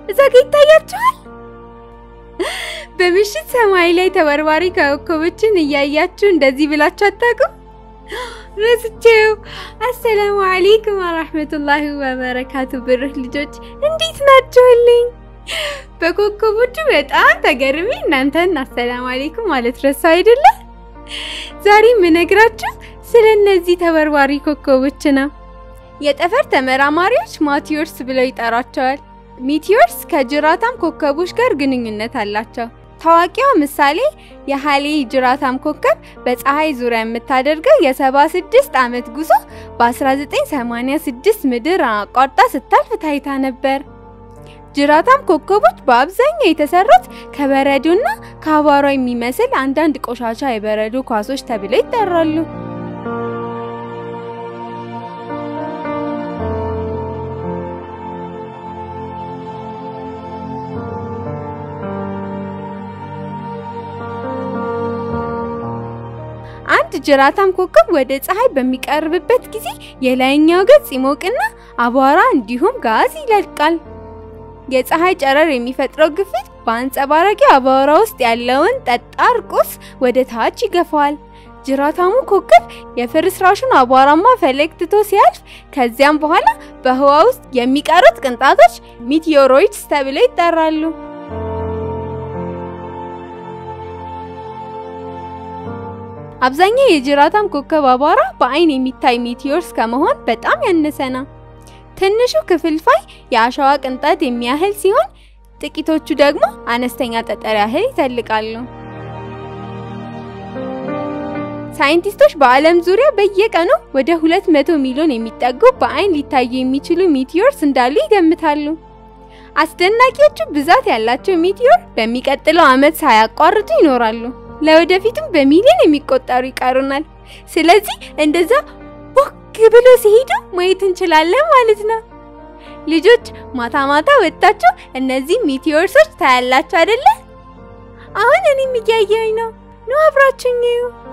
እዛ ጋ ይታያችኋል። በምሽት ሰማይ ላይ ተበርባሪ ኮከቦችን እያያችሁ እንደዚህ ብላችሁ አታውቁም? ረስቼው። አሰላሙ አለይኩም ወራህመቱላሂ ወበረካቱ። ብርህ ልጆች እንዴት ናችሁልኝ? በኮከቦቹ በጣም ተገርሜ እናንተን አሰላሙ አለይኩም ማለት ረሳ አይደለ? ዛሬ የምነግራችሁ ስለ እነዚህ ተበርባሪ ኮከቦች ነው። የጠፈር ተመራማሪዎች ማቲዮርስ ብለው ይጠራቸዋል። ሚቲዮርስ ከጅራታም ኮከቦች ጋር ግንኙነት አላቸው። ታዋቂዋ ምሳሌ የሃሌ ጅራታም ኮከብ በፀሐይ ዙሪያ የምታደርገው የ76 ዓመት ጉዞ በ1986 ምድር አቋርጣ ስታልፍ ታይታ ነበር። ጅራታም ኮከቦች በአብዛኛው የተሰሩት ከበረዶና ከአቧራ የሚመስል አንዳንድ ቆሻሻ የበረዶ ኳሶች ተብለው ይጠራሉ። አንድ ጅራታም ኮከብ ወደ ፀሐይ በሚቀርብበት ጊዜ የላይኛው ገጽ ይሞቅና አቧራ እንዲሁም ጋዝ ይለቃል። የፀሐይ ጨረር የሚፈጥረው ግፊት በአንጸባራቂ አቧራ ውስጥ ያለውን ጠጣር ቁስ ወደ ታች ይገፋዋል። ጅራታሙ ኮከብ የፍርስራሹን አቧራማ ፈለግ ትቶ ሲያልፍ ከዚያም በኋላ በህዋ ውስጥ የሚቀሩት ቅንጣቶች ሚቲዮሮይድስ ተብለው ይጠራሉ። አብዛኛው የጅራታም ኮከብ አቧራ በአይን የሚታይ ሚቲዮርስ ከመሆን በጣም ያነሰ ነው። ትንሹ ክፍልፋይ የአሸዋ ቅንጣት የሚያህል ሲሆን ጥቂቶቹ ደግሞ አነስተኛ ጠጠር ያህል ይተልቃሉ። ሳይንቲስቶች በዓለም ዙሪያ በየቀኑ ወደ 200 ሚሊዮን የሚጠጉ በአይን ሊታዩ የሚችሉ ሚቲዮርስ እንዳሉ ይገምታሉ። አስደናቂዎቹ ብዛት ያላቸው ሚቲዮር በሚቀጥለው ዓመት ሳያቋርጡ ይኖራሉ። ለወደፊቱም በሚሊዮን የሚቆጠሩ ይቀሩናል። ስለዚህ እንደዛ ቦግ ብሎ ሲሄዱ ማየት እንችላለን ማለት ነው። ልጆች ማታ ማታ ወጣችሁ እነዚህ ሚቲዮርሶች ታያላችሁ አይደለ? አሁን እኔም እያየሁኝ ነው። ነው አብራችሁኝ